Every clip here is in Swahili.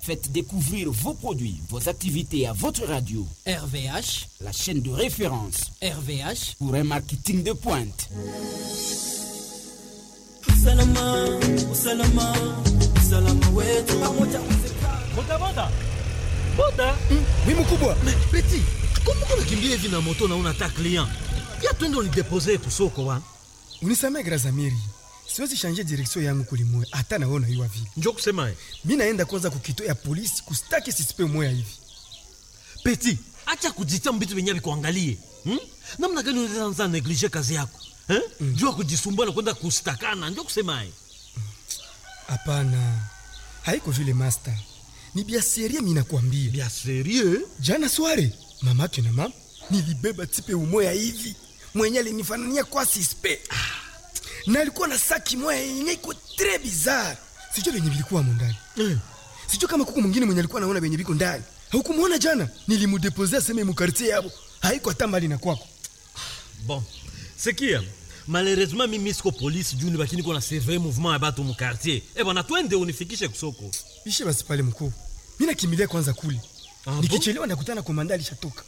Faites découvrir vos produits, vos activités à votre radio. RVH, la chaîne de référence RVH pour un marketing de pointe. Usalama, usalama, usalama wetu pamoja boda boda boda Oui mkubwa. Peti, kumbuka unakimbia hivi na moto na una ta client. Ya twende unidepose kusoko wa. Unisamee Grazamiri. Siwezi shanje direksio yangu kulimwe hata naona hiyo vile. Njoo kusema eh. Mimi naenda kwanza kukito ya polisi kustaki sisipe moya hivi. Peti, acha kujitia mbitu venye vikuangalie. Hmm? Namna gani unaweza neglige kazi yako? Eh? Mm. Jua kujisumbua na kwenda kustakana, njoo kusema eh. Hapana. Haiko vile master. Ni bia serie mimi nakwambia. Bia serie? Jana sware mamake na mama nilibeba tipe umoya hivi. Mwenye alinifanania kwa sispe. Na alikuwa na saki moya yenye iko très bizarre. Sijui venye vilikuwa ndani. Eh. Sijui kama kuku mwingine mwenye alikuwa anaona venye viko ndani. Haukumwona jana? Nilimudepozea sema mu quartier yabo. Haiko hata mbali na kwako. Bon. Sikia. Malheureusement mimi siko polisi juu ni bakini kuna surveiller mouvement ya batu mu quartier. Eh bwana twende unifikishe kusoko. Ishe basi pale mkuu. Mimi nakimbilia kwanza kule. Ah, bon? Nikichelewa nakutana komanda alishatoka.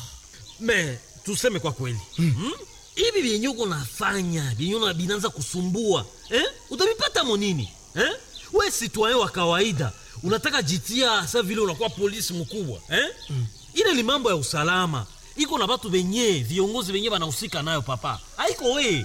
Me, tuseme kwa kweli. Hmm? Hivi vyenye uko nafanya, vyenye una binanza kusumbua. Eh? Utavipata monini? Eh? We citoyen wa kawaida, unataka jitia sa vile unakuwa polisi mkubwa. Eh? Ile ni mambo ya usalama. Iko na batu benye, viongozi benye banahusika nayo papa. Haiko we.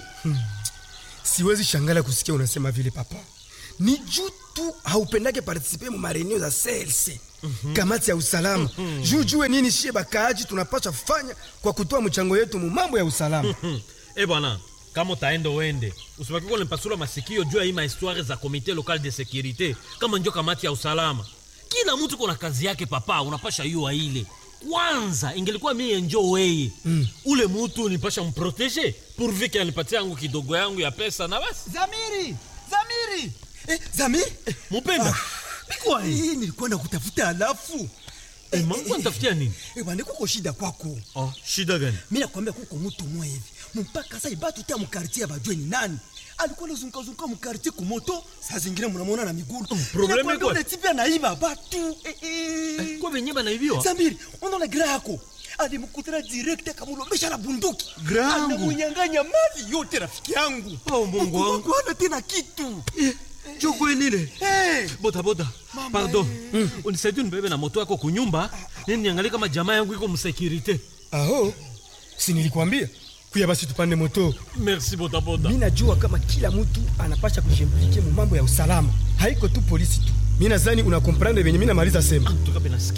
Siwezi shangala kusikia unasema vile papa. Ni juu tu haupendake participe mu mareneo za CLC. Kamati ya usalama. Juu jue nini shie bakaaji tunapaswa fanya kwa kutoa mchango yetu mu mambo ya usalama. Hmm. Eh bwana, kama utaenda uende. Usibaki kwa nipasula masikio juu ya hii mahistoire za comité local de sécurité kama njo kamati ya usalama. Kila mtu kuna kazi yake papa, unapasha yua ile. Kwanza ingelikuwa mie njo weye. Ule mtu nipasha mprotege pourvu que anipatie yangu kidogo yangu ya pesa na basi. Zamiri, Zamiri. Eh, Zamiri. Mupenda. Biko hii. Hii nilikuwa nakutafuta alafu. Eh, mangu nitafutia nini? Eh, bwana kuko shida kwako. Oh, shida gani? Mimi nakwambia kuko mtu mmoja hivi. Mpaka sasa ibatu tia mkartie bajue ni nani. Alikuwa anazunguka zunguka mkartie kumoto, saa zingine mnamuona na miguu. probleme Nakwambia kwa- ule tipi anaiba batu. Eh, eh. Kwa venye banaibiwa? Zamiri, unaona gra yako alimkutana direct akamlombesha na bunduki Gra yangu? anamunyang'anya mali yote rafiki yangu Oh, Mungu wangu. hana tena kitu Jo kweli hey. boda boda pardon unisaidie nibebe na moto yako kunyumba nini niangalie kama jamaa yangu iko msekirite Aho. Si nilikwambia? Kuya basi tupande moto. merci boda boda Mimi najua kama kila mtu anapasha kujimplike mu mambo ya usalama. Haiko tu polisi tu. Mimi nadhani unakomprendre venye mimi namaliza sema. tukape nasikia